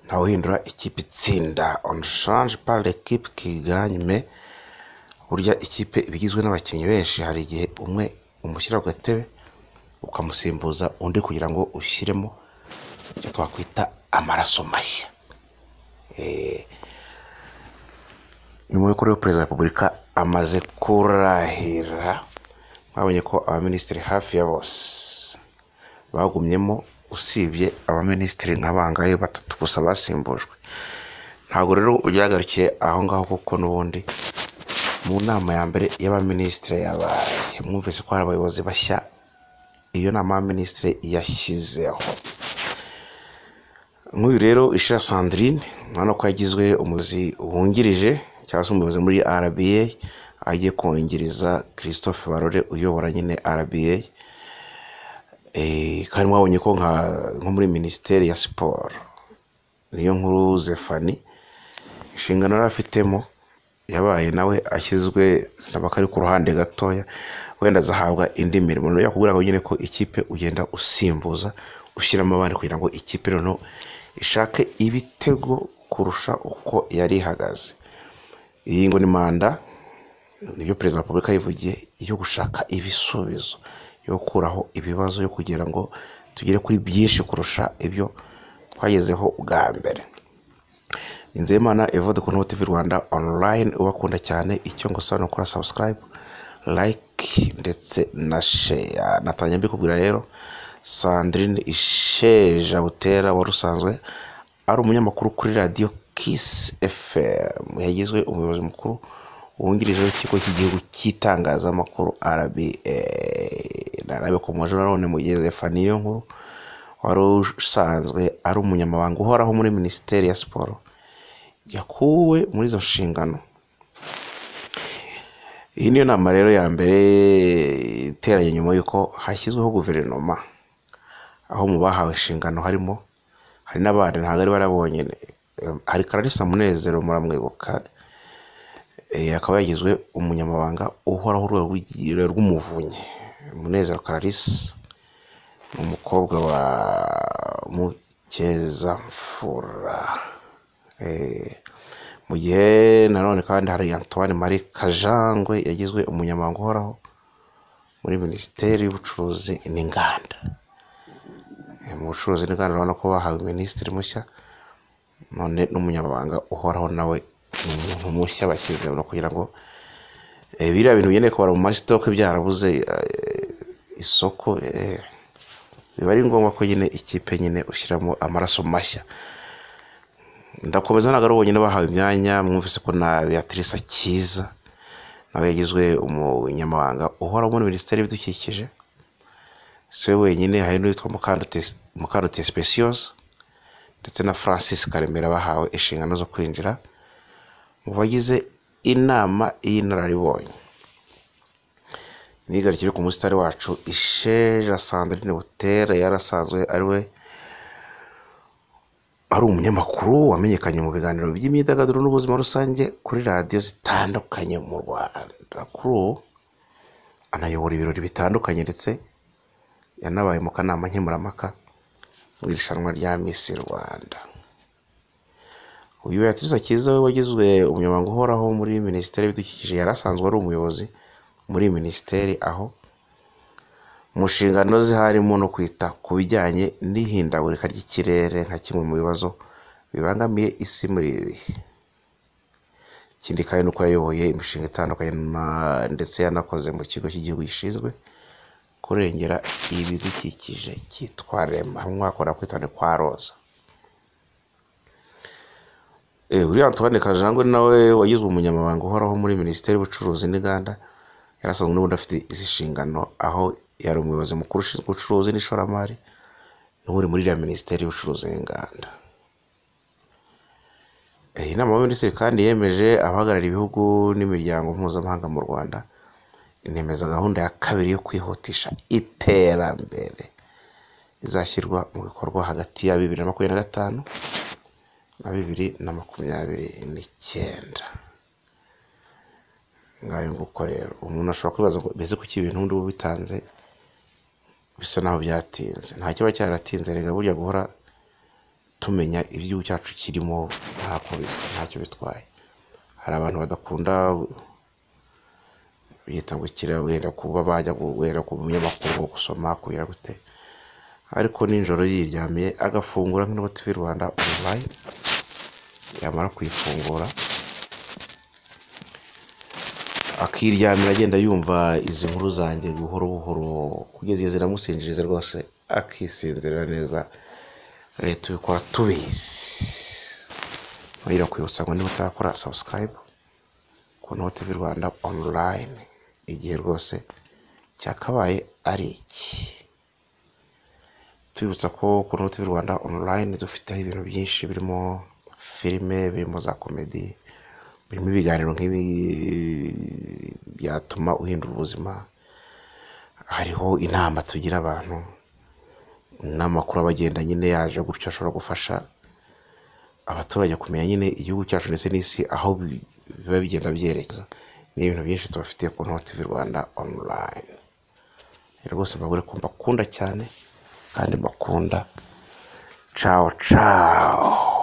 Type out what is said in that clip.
ntawuhindura ikipe itsinda onshanje pari ekipe kiganyume burya ikipe iba igizwe n'abakinnyi benshi hari igihe umwe umushyira ku gatebe ukamusimbuza undi kugira ngo ushyiremo icyo twakwita amaraso mashya nyuma y'uko rero perezida wa repubulika amaze kurahira mwabonye ko abaminisitiri hafi ya bose bagumyemo usibye abaminisitiri nka bangahe batatu gusa basimbujwe ntabwo rero ugaragarukiye aho ngaho kuko n'ubundi mu nama ya mbere y'abaminisitiri yabaye mwumvise ko hari abayobozi bashya iyo nama y'abaminisitiri yashyizeho nk'uyu rero ishira sandrine urabona ko yagizwe umuzi wungirije cyangwa se umuyobozi muri rba agiye kongereza christophe barore uyobora nyine rba kandi mwabonye ko nko muri minisiteri ya siporo niyo nkuru zefani inshingano yari afitemo yabaye nawe ashyizwe zinabaka ari ku ruhande gatoya wenda azahabwa indi mirimo yakubwira ngo nyine ko ikipe ugenda usimbuza ushyiramo abandi kugira ngo ikipe noneho ishake ibitego kurusha uko yari ihagaze iyi ngo ni manda nibyo perezida wa repubulika yivugiye yo gushaka ibisubizo yo gukuraho ibibazo yo kugira ngo tugere kuri byinshi kurusha ibyo twagezeho bwa mbere inzemana evode ku TV rwanda online ubakunda cyane icyo ngo ni ukora subscribe like ndetse na share natangiye mbikubwira rero sandrine isheja butera wari usanzwe ari umunyamakuru kuri radiyo kisi fm yagizwe umuyobozi mukuru wungirije w'ikigo cy'igihugu cy'itangazamakuru rba narabe ku mujyi nanone mugeze faniyo nkuru wari usanzwe ari umunyamabanga uhoraho muri minisiteri ya siporo yakuwe muri izo nshingano iyi niyo nama rero ya mbere iteranye nyuma y'uko hashyizweho guverinoma aho mu bahawe inshingano harimo hari n'abandi ntabwo ari barabonye hari kalarisa munezero muramwibuka akaba yagizwe umunyamabanga uhoraho urwego rw'umuvunyi munezero kararisi ni umukobwa wa mukezamfura mu gihe nanone kandi hari antoine marie kajangwe yagizwe umunyamabanga uhoraho muri minisiteri y'ubucuruzi n'inganda mu bucuruzi n'inganda urabona ko bahawe minisitiri mushya none n'umunyamabanga uhoraho nawe ni umuntu mushya bashyize kugira ngo biriya bintu bigendeye kubara mu masitoke byarabuze isoko biba ari ngombwa ko nyine ikipe nyine ushyiramo amaraso mashya ndakomeza ntabwo ari uwo nyine bahawe imyanya mwumvise ko na beatrice cyiza nawe yagizwe umunyamabanga uhora muri minisiteri y'ibidukikije si we wenyine hari n'uwitwa mukandute sipesiyoze ndetse na francis karemera bahawe inshingano zo kwinjira mu bagize inama y'inararibonye nigarukire ku musitari wacu isheja sandrine butere yarasanzwe ari we ari umunyamakuru wamenyekanye mu biganiro by'imyidagaduro n'ubuzima rusange kuri radiyo zitandukanye mu rwanda kuri ubu anayobora ibirori bitandukanye ndetse yanabaye mu kanama nkemurampaka mu irushanwa rya misi rwanda uyu beatrice cyiza we wagizwe umunyamabanga uhoraho muri minisiteri y'ibidukikije yari asanzwe ari umuyobozi muri minisiteri aho mu nshingano ze harimo no kwita ku bijyanye n'ihindagurika ry'ikirere nka kimwe mu bibazo bibangamiye isi muri ibi bihe ikindi kandi ni uko yayoboye imishinga itandukanye ndetse yanakoze mu kigo cy'igihugu gishinzwe kurengera ibidukikije cyitwa rema hamwe wakora kwitana kwa roza uriya antoine kajangwe nawe wagizwe umunyamabanga uhoraho muri minisiteri y'ubucuruzi n'inganda yarasanzwe n'ubundi afite izi nshingano aho yari umuyobozi mukuru ushinzwe ubucuruzi n'ishoramari n'ubundi muri iriya minisiteri y'ubucuruzi n'inganda iyi nama y'abaminisitiri kandi yemeje abahagarariye ibihugu n'imiryango mpuzamahanga mu rwanda inemeza gahunda ya kabiri yo kwihutisha iterambere izashyirwa mu bikorwa hagati ya bibiri na makumyabiri na gatanu na bibiri na makumyabiri n'icyenda ngayo nguko rero umuntu ashobora kwibaza ngo mbese kuki ibintu ubundi uba bitanze bisa naho byatinze nta kiba cyaratinze rega burya guhora tumenya iby'igihugu cyacu kirimo ntako bisa ntacyo bitwaye hari abantu badakunda byita ngo kira wenda kuba bajya guhera ku binyamakuru gusoma kubera gute ariko nijoro yiryamiye agafungura nk'ino tivi rwanda online yamara kuyifungura akiryamira agenda yumva izi nkuru zanjye buhoro buhoro kugeza igihe ziramusinjiriza rwose akisinzira neza eh, tubikora tubizi nkongera kwibutsa ngo niba utarakora sabusikarayibu ku noho tivi rwanda online igihe rwose cyakabaye ari iki tubibutsa ko ku noho tivi rwanda online dufiteho ibintu byinshi birimo filime birimo za komedi birimo ibiganiro nk'ibi byatuma uhindura ubuzima hariho inama tugira abantu n'amakuru abagenda nyine yaje gutyo ashobora gufasha abaturage kumenya nyine igihugu cyacu ndetse n'isi aho bi- biba bigenda byerekeza ni ibintu byinshi tubafitiye ku noho tivi rwanda online rwose mbagure ko mbakunda cyane kandi mbakunda cawo cawo